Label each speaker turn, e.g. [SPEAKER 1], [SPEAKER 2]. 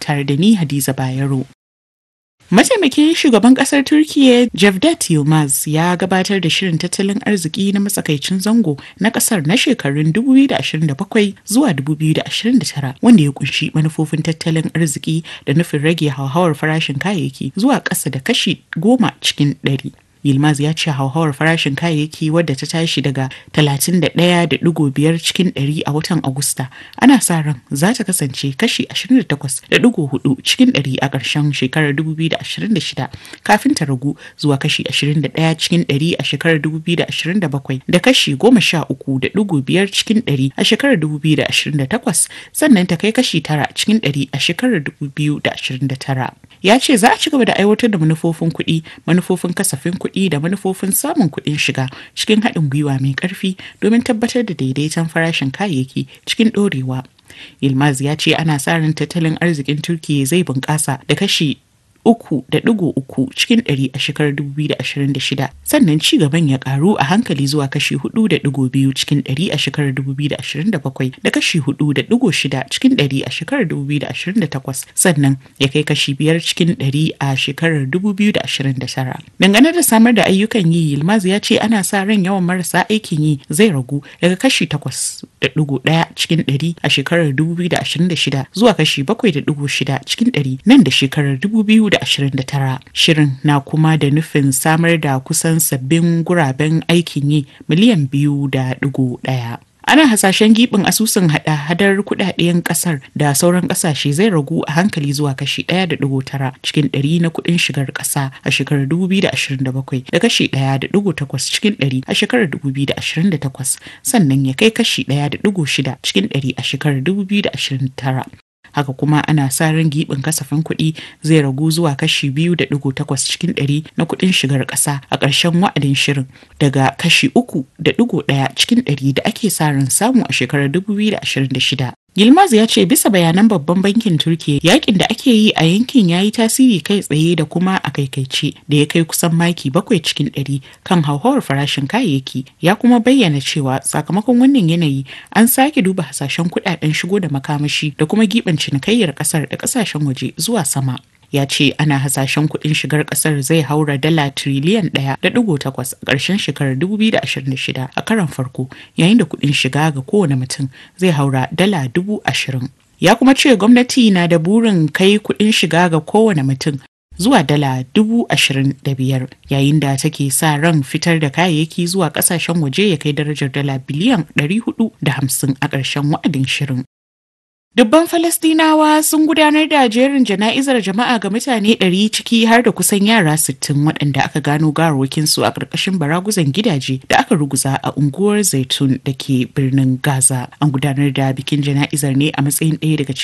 [SPEAKER 1] tare da ni Hadiza Bayero. Mataimakin shugaban kasar Turkiyya Cevdet Yılmaz ya gabatar da shirin tattalin arziki na matsakaicin zango na kasar na shekarun 2027 zuwa 2029 wanda ya kunshi manufofin tattalin arziki da nufin rage hauhawar farashin kayayyaki zuwa ƙasa da kashi goma cikin ɗari. Yilmaz ya ce hauhawar farashin kayayyaki wadda ta tashi daga 31.5 cikin 100 a watan Agusta ana sa ran za ta kasance kashi 28.4 cikin 100 a ƙarshen shekarar 2026 kafin ta ragu zuwa kashi 21 cikin 100 a shekarar 2027 da kashi 13.5 cikin 100 a shekarar 2028 sannan ta kai kashi 9 cikin 100 a shekarar 2029. Ya ce za a ci gaba da aiwatar da manufofin kuɗi, manufofin kasafin kuɗi da manufofin samun kuɗin shiga cikin haɗin gwiwa mai ƙarfi domin tabbatar da daidaiton farashin kayayyaki cikin ɗorewa. Yilmaz ya ce ana sa ran tattalin arzikin Turkiyya zai bunƙasa da kashi uku da digo uku cikin ɗari a shekarar 2026 sannan ci gaban ya karu a hankali zuwa kashi hudu da digo biyu cikin ɗari a shekarar 2027 da kashi hudu da digo shida cikin ɗari a shekarar 2028 sannan ya kai kashi biyar cikin ɗari a shekarar 2029 dangane da samar da ayyukan yi yilmaz ya ce ana sa ran yawan marasa aikin yi zai ragu daga kashi takwas da digo ɗaya cikin ɗari a shekarar 2026 zuwa kashi bakwai da digo shida cikin ɗari nan da shekarar 2000 2029 shirin na kuma da nufin samar da kusan sabbin guraben aikin yi miliyan biyu da digo daya ana hasashen gibin asusun hada-hadar kudaden kasar da sauran kasashe zai ragu a hankali zuwa kashi 1.9 cikin 100 na kudin shigar kasa a shekarar 2027 da kashi 1.8 cikin 100 a shekarar 2028 sannan ya kai kashi 1.6 cikin 100 a shekarar 2029 haka kuma ana sa ran giɓin kasafin kuɗi zai ragu zuwa kashi biyu da ɗigo takwas cikin ɗari na kuɗin shigar ƙasa a ƙarshen wa'adin shirin daga kashi uku da ɗigo ɗaya cikin ɗari da ake sa ran samu a shekarar dubu biyu da ashirin da shida Yilmaz ya ce bisa bayanan babban bankin Turkiya yakin da ake yi a yankin ya yi tasiri kai tsaye da kuma a kaikaice da ya kai kusan maki bakwai cikin ɗari kan hauhawar farashin kayayyaki ya kuma bayyana cewa sakamakon wannan yanayi an sake duba hasashen kuɗaɗen shigo da makamashi da kuma giɓin cinikayyar ƙasar da ƙasashen waje zuwa sama. ya ce ana hasashen kuɗin shigar ƙasar zai haura dala tiriliyan ɗaya da ɗigo takwas a ƙarshen shekarar 2026 a karon farko yayin da kuɗin shiga ga kowane mutum zai haura dala dubu ashirin ya kuma ce gwamnati na da burin kai kuɗin shiga ga kowane mutum zuwa dala dubu ashirin da biyar yayin da take sa ran fitar da kayayyaki zuwa ƙasashen waje ya kai darajar dala biliyan ɗari hudu da hamsin a ƙarshen wa'adin shirin Dubban Falastinawa sun gudanar da jerin jana'izar jama'a ga mutane 100 ciki har da kusan yara 60 waɗanda aka gano gawarwakinsu a ƙarƙashin baraguzan gidaje da aka ruguza a unguwar Zaitun da ke birnin Gaza. An gudanar da bikin jana'izar ne a matsayin ɗaya daga